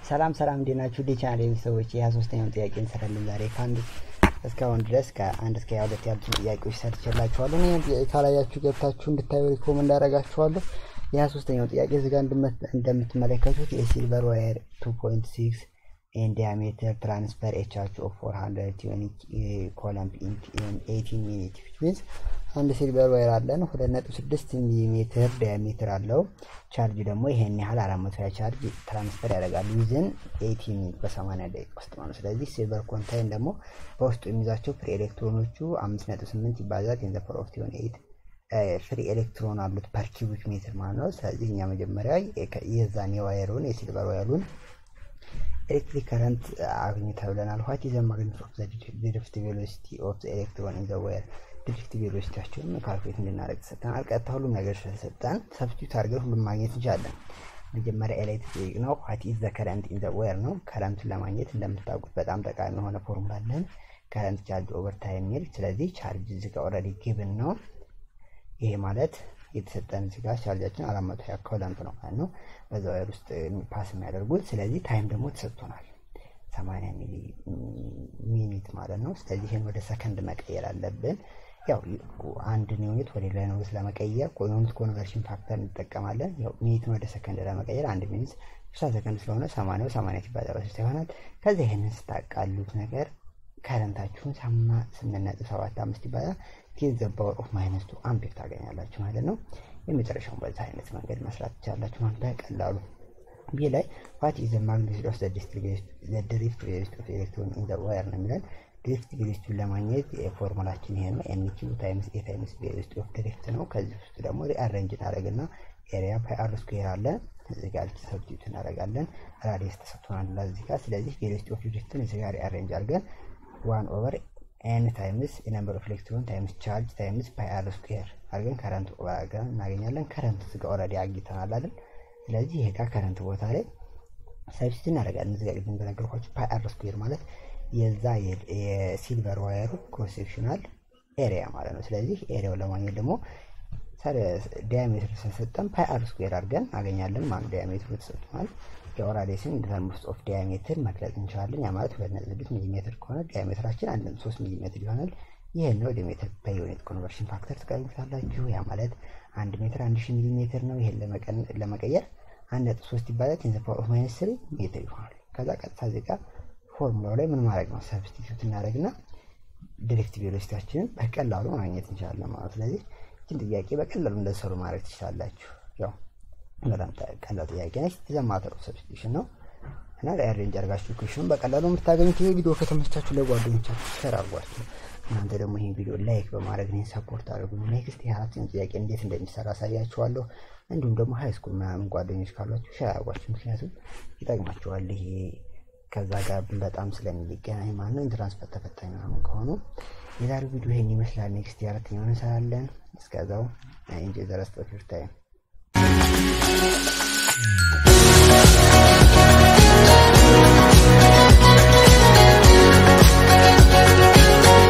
ሰላም ሰላም እንዴት ናችሁ? ዲ ቻናል ቤተሰቦች የሀያ ሶስተኛውን ጥያቄ እንሰራለን ዛሬ ከአንድ እስካሁን ድረስ ከአንድ እስከ ሀያ ሁለት ያሉትን ጥያቄዎች ሰርቼላችኋለሁ። ይህን ጥያቄ ካላያችሁ ገብታችሁ እንድታዩ ሪኮመንድ አደርጋችኋለሁ። የሀያ ሶስተኛው ጥያቄ እዚጋ እንደምትመለከቱት የሲልቨር ዋየር ቱ ፖይንት ሲክስ ኢን ዲያሜትር ትራንስፈር ኤ ቻርጅ ኦፍ ፎር ሀንድረድ ዩኒት ኮለምብ ኢን ኤይቲን ሚኒት ዊች አንድ ሲልቨር ዋየር አለን ሁለት ነጥብ ስድስት ሚሊሜትር ዲያሜትር አለው። ቻርጅ ደግሞ ይሄን ያህል አራት መቶ ቻርጅ ትራንስፈር ያደርጋል ዊዝን ኤቲ ሚኒት በሰማንያ ደቂቃ ውስጥ ነው። ስለዚህ ሲልቨር ኮንታይን ደግሞ በውስጡ የሚይዛቸው ፍሪ ኤሌክትሮኖቹ አምስት ነጥብ ስምንት ይባዛል ቴን ዘ ፓወር ኦፍ ቲዮን ኤይት ፍሪ ኤሌክትሮን አሉት ፐር ኪዩቢክ ሜትር ማለት ነው። ስለዚህ እኛ መጀመሪያ የዛን የዋየሩን የሲልቨር ዋየሩን ኤሌክትሪክ ከረንት አግኝ ተብለናል። ዋት ኢዝ ዘ ማግኒቱድ ኦፍ ዘ ድሪፍት ቬሎሲቲ ኦፍ ዘ ኤሌክትሮን ኢን ዘ ዋየር ድሪፍት ቬሎሲቲያቸውን ካልኩሌት እንድናደርግ ተሰጠናል። ቀጥታ ሁሉም ነገር ስለሰጠን ሰብስቲዩት አድርገን ሁሉም ማግኘት እንችላለን። መጀመሪያ ኤላይ ተጠይቅ ነው ዋት ኢዝ ዘ ከረንት ኢን ዘ ዋየር ነው። ከረንቱን ለማግኘት እንደምታውቁት በጣም ጠቃሚ የሆነ ፎርሙላ አለን ከረንት ቻርጅ ኦቨር ታይም የሚል ስለዚህ ቻርጅ እዚህ ጋር ኦልሬዲ ጊቭን ነው። ይሄ ማለት የተሰጠን እዚህ ጋር ቻርጃችን አራት መቶ ሀያ ኮለምብ ነው ማለት ነው በዛ ዋየር ውስጥ ፓስ የሚያደርጉት ስለዚህ ታይም ደግሞ ተሰጥቶናል ሰማንያ ሚኒት ማለት ነው። ስለዚህ ይህን ወደ ሰከንድ መቀየር አለብን። ያው አንድን ዩኒት ወደ ሌላ ዩኒት ለመቀየር ዩኒት ኮንቨርሽን ፋክተር እንጠቀማለን። ያው ሚኒትን ወደ ሰከንድ ለመቀየር አንድ ሚኒት ስልሳ ሰከንድ ስለሆነ ሰማንያው ሰማንያ ሲባዛ በስልሳ ይሆናል። ከዚያ ይህንን ስታቃሉት ነገር ከረንታችሁን ስምንት ነጥብ ሰባት አምስት ይባላል ቴን ዘ ፓወር ኦፍ ማይነስ ቱ አምፔር ታገኛላችሁ ማለት ነው። የመጨረሻውን በዚህ አይነት መንገድ መስራት ትችላላችሁ ማለት በቀላሉ ቢ ላይ ዋት ኢዝ ዘ ማግኒቱድ ኦፍ ዘ ድሪፍት ቬሎሲቲ ኦፍ ኤሌክትሮን ኢን ዘ ዋየር ነው የሚለን ድሪፍት ቬሎሲቲውን ለማግኘት የፎርሙላችን ይሄ ነው። ኤን ኪው ታይምስ ኤ ታይምስ ቬሎሲቲ ኦፍ ድሪፍት ነው። ከዚህ ውስጥ ደግሞ ሪአሬንጅ እናደርግና ኤሪያ ፓይ አር ስኩዌር አለ እዚህ ጋር ሰብስቲዩት እናደርጋለን። ራዲየስ ተሰጥቶናል እዚህ ጋር። ስለዚህ ቬሎሲቲ ኦፍ ድሪፍትን እዚህ ጋር ሪአሬንጅ አድርገን ዋን ኦቨር ኤን ታይምስ የነምበር ኦፍ ኤሌክትሮን ታይምስ ቻርጅ ታይምስ ፓይ አር ስኩዌር አድርገን ከረንት ኦቨር አድርገን እናገኛለን። ከረንት እዚህ ጋር ኦልሬዲ አግኝተናል አይደል? ስለዚህ ይሄ ጋር ከረንት ቦታ ላይ ሰብስቲዩት እናደርጋለን። እዚህ ጋር ቅድም እንደነገርኳችሁ ፓይ አር ስኩዌር ማለት የዛ የሲልቨር ዋየሩ ክሮስ ሴክሽናል ኤሪያ ማለት ነው። ስለዚህ ኤሪያው ለማግኘት ደግሞ ዲያሜትር ስለሰጠን ፓይ አር ስኩዌር አድርገን አገኛለን ማለት ዲያሜትሩ ተሰጥቷል። የኦራዴስን ኢንተርምስ ኦፍ ዲያሜትር መግለጽ እንችላለን። ያ ማለት ሁለት ነጥብ ስድስት ሚሊሜትር ከሆነ ዲያሜትራችን አንድ ነጥብ ሶስት ሚሊሜትር ይሆናል። ይህን ነው ወደ ሜትር በዩኒት ኮንቨርሽን ፋክተር ትቀይሩታላችሁ። ያ ማለት አንድ ሜትር አንድ ሺህ ሚሊሜትር ነው። ይህን ለመቀየር አንድ ነጥብ ሶስት ይባላል ቴን ዘ ፓወር ኦፍ ማይነስ ስሪ ሜትር ይሆናል። ከዛ ቀጥታ እዚህ ጋር ፎርሙላው ላይ ምን ማድረግ ነው? ሰብስቲቱት እናደርግና ዲሬክት ቬሎሲቲያችንን በቀላሉ ማግኘት እንችላለን ማለት ስለዚህ ይህችን ጥያቄ በቀላሉ እንደሰሩ ማድረግ ትችላላችሁ። ያው በጣም ቀላል ጥያቄ ነች። ዘማተሩ ሰብስቲቱሽን ነው እና ሪአሬንጅ አድርጋችሁ ኩሽን በቀላሉ የምታገኙት ይህ ቪዲዮ ከተመቻችሁ ለጓደኞቻችሁ ሸር አድርጓችሁ እናንተ ደግሞ ይህን ቪዲዮ ላይክ በማድረግ እኔን ሰፖርት አድርጉ። ኔክስት የአራተኛው ጥያቄ እንዴት እንደሚሰራ አሳያችኋለሁ። እንዲሁም ደግሞ ሀይ ስኩል ምናምን ጓደኞች ካሏችሁ ሸር አድርጓችሁ፣ ምክንያቱም ይጠቅማችኋል ይሄ ከዛ ጋር በጣም ስለሚገናኝ ማለት ነው። ኢንትራንስፈር ተፈታኝ ምናምን ከሆኑ የዛሬው ቪዲዮ ይሄን ይመስላል። ኔክስት የአራተኛውን እንሰራለን። እስከዛው ኢንጆይ ዘ ረስት ኦፍ ዩር ታይም